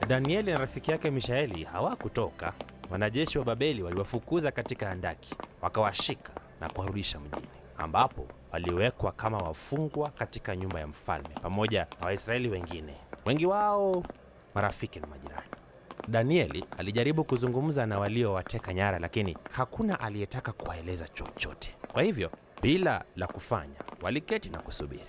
Danieli na rafiki yake Mishaeli hawakutoka. Wanajeshi wa Babeli waliwafukuza katika handaki, wakawashika na kuwarudisha mjini, ambapo waliwekwa kama wafungwa katika nyumba ya mfalme pamoja na Waisraeli wengine, wengi wao marafiki na majirani. Danieli alijaribu kuzungumza na waliowateka nyara, lakini hakuna aliyetaka kuwaeleza chochote. Kwa hivyo, bila la kufanya, waliketi na kusubiri.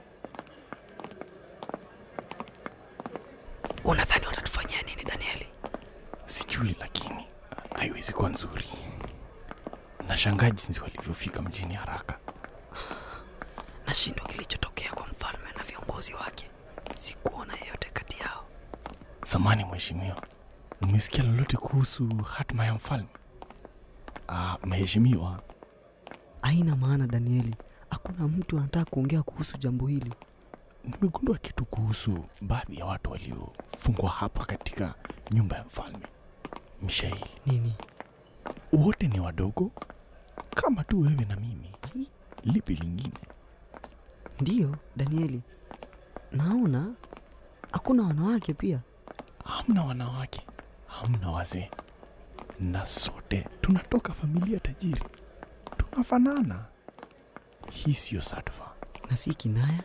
Unadhani watatufanyia nini Danieli? Sijui, lakini haiwezi kuwa nzuri. Nashangaa jinsi walivyofika mjini haraka. Nashindwa kilichotokea kwa mfalme na viongozi wake. Sikuona yeyote kati yao. Samani mheshimiwa, umesikia lolote kuhusu hatma ya mfalme? Ah, mheshimiwa, Haina maana Danieli, hakuna mtu anataka kuongea kuhusu jambo hili. nimegundua kitu kuhusu baadhi ya watu waliofungwa hapa katika nyumba ya mfalme Mishaeli. Nini? Wote ni wadogo kama tu wewe na mimi. Ai, Lipi lingine? ndiyo Danieli, naona hakuna wanawake pia. Hamna wanawake, hamna wazee, na sote tunatoka familia tajiri, tunafanana. Hii siyo sadfa. na si kinaya.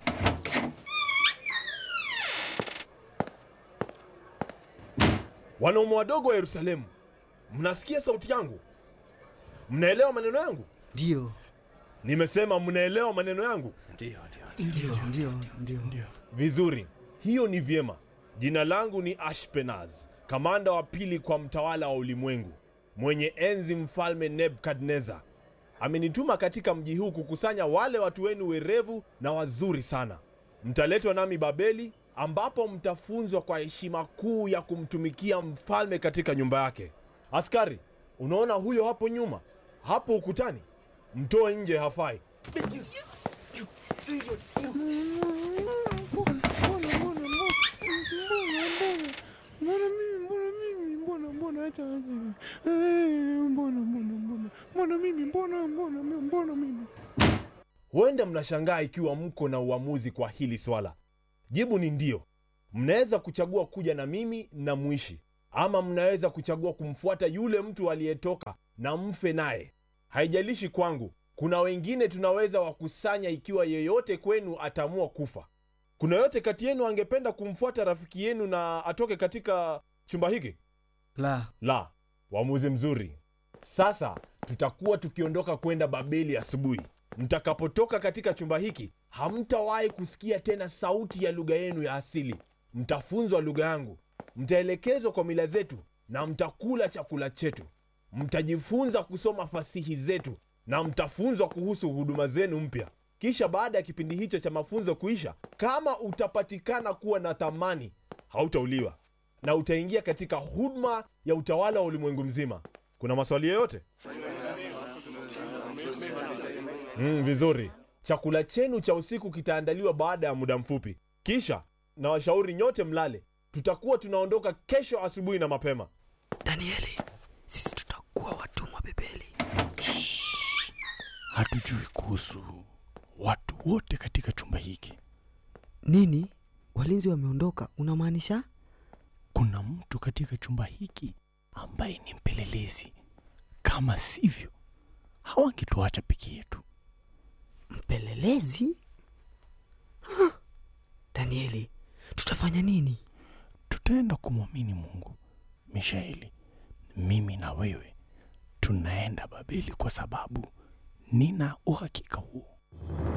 Wanaume wadogo wa Yerusalemu, mnasikia sauti yangu? Mnaelewa maneno yangu? Ndiyo, Nimesema mnaelewa maneno yangu ndiyo, ndiyo, ndiyo. vizuri. Hiyo ni vyema. Jina langu ni Ashpenaz, kamanda wa pili kwa mtawala wa ulimwengu, mwenye enzi mfalme Nebukadnezar. Amenituma katika mji huu kukusanya wale watu wenu werevu na wazuri sana. Mtaletwa nami Babeli, ambapo mtafunzwa kwa heshima kuu ya kumtumikia mfalme katika nyumba yake. Askari, unaona huyo hapo nyuma, hapo ukutani? Mtoe nje, hafai. Huenda mnashangaa ikiwa mko na uamuzi kwa hili swala. Jibu ni ndio. Mnaweza kuchagua kuja na mimi na mwishi, ama mnaweza kuchagua kumfuata yule mtu aliyetoka na mfe naye. Haijalishi kwangu. Kuna wengine tunaweza wakusanya ikiwa yeyote kwenu ataamua kufa. Kuna yote kati yenu angependa kumfuata rafiki yenu na atoke katika chumba hiki? La, La, uamuzi mzuri. Sasa tutakuwa tukiondoka kwenda Babeli asubuhi. Mtakapotoka katika chumba hiki, hamtawahi kusikia tena sauti ya lugha yenu ya asili. Mtafunzwa lugha yangu, mtaelekezwa kwa mila zetu na mtakula chakula chetu. Mtajifunza kusoma fasihi zetu na mtafunzwa kuhusu huduma zenu mpya. Kisha baada ya kipindi hicho cha mafunzo kuisha, kama utapatikana kuwa na thamani, hautauliwa na utaingia katika huduma ya utawala wa ulimwengu mzima. Kuna maswali yoyote? Mm, vizuri. Chakula chenu cha usiku kitaandaliwa baada ya muda mfupi. Kisha na washauri nyote mlale. Tutakuwa tunaondoka kesho asubuhi na mapema. Danieli, sisi tutakuwa watumwa Babeli. Hatujui kuhusu watu wote katika chumba hiki. nini? Walinzi wameondoka, unamaanisha? Kuna mtu katika chumba hiki ambaye ni mpelelezi. Kama sivyo, hawangetuacha peke yetu. Mpelelezi? Huh. Danieli, tutafanya nini? Tutaenda kumwamini Mungu. Mishaeli, mimi na wewe tunaenda Babeli kwa sababu nina uhakika huo.